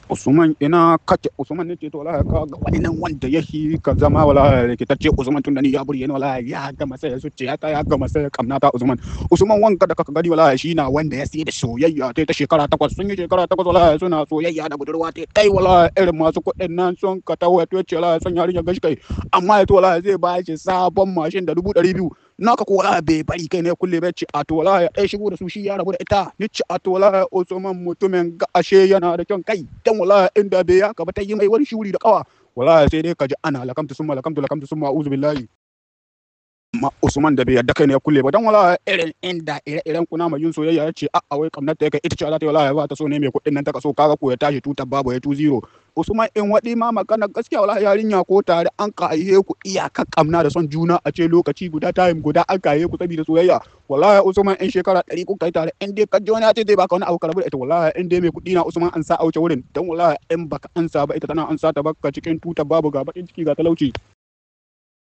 Usman ina kace Usman ne ce to wallahi ka ga wani nan wanda ya shi ka zama wallahi rikitacce Usman tun da ni ya burge ni wallahi ya gama sai zuciya ta ya gama sai kamna ta Usman Usman wanka da kaka gani wallahi shi na wanda ya sai da soyayya ta ta shekara takwas sun yi shekara takwas wallahi suna soyayya da budurwa ta kai wallahi irin masu kuɗin nan sun ka tawo to ce wallahi san yarinya gashi kai amma ya to wallahi zai ba shi sabon mashin da dubu ɗari biyu naka ko wallahi bai bari kai ne kulle bai ci a to wallahi ɗaya shigo da su shi ya rabu da ita ni ci a to wallahi Usman mutumin ga ashe yana da kyan kai dan wallahi inda bai ya ka ba ta yi mai wani shuri da kawa wallahi sai dai ka ji ana lakamtu summa lakamtu lakamtu summa a'udhu billahi ma Usman da bai yadda kai ne ya kulle ba dan wallahi irin inda ire-iren kuna mai yin soyayya ya ce a'a wai kamnar ta kai ita ce za ta yi wallahi ba ta so ne mai kuɗin nan ta kaso kaga ko ya tashi tutar babu ya tu zero Usman in waɗi ma magana gaskiya wallahi yarinya ko tare an kaihe ku iyaka kamna da son juna a ce lokaci guda time guda an kaihe ku saboda soyayya wallahi Usman in shekara ɗari ku kai tare in dai ka ji wani ya ce zai baka wani abu ka rabu da ita wallahi in dai mai kuɗi na Usman an sa a wuce wurin dan wallahi in baka ansa ba ita tana ansa ta baka cikin tutar babu ga bakin ciki ga talauci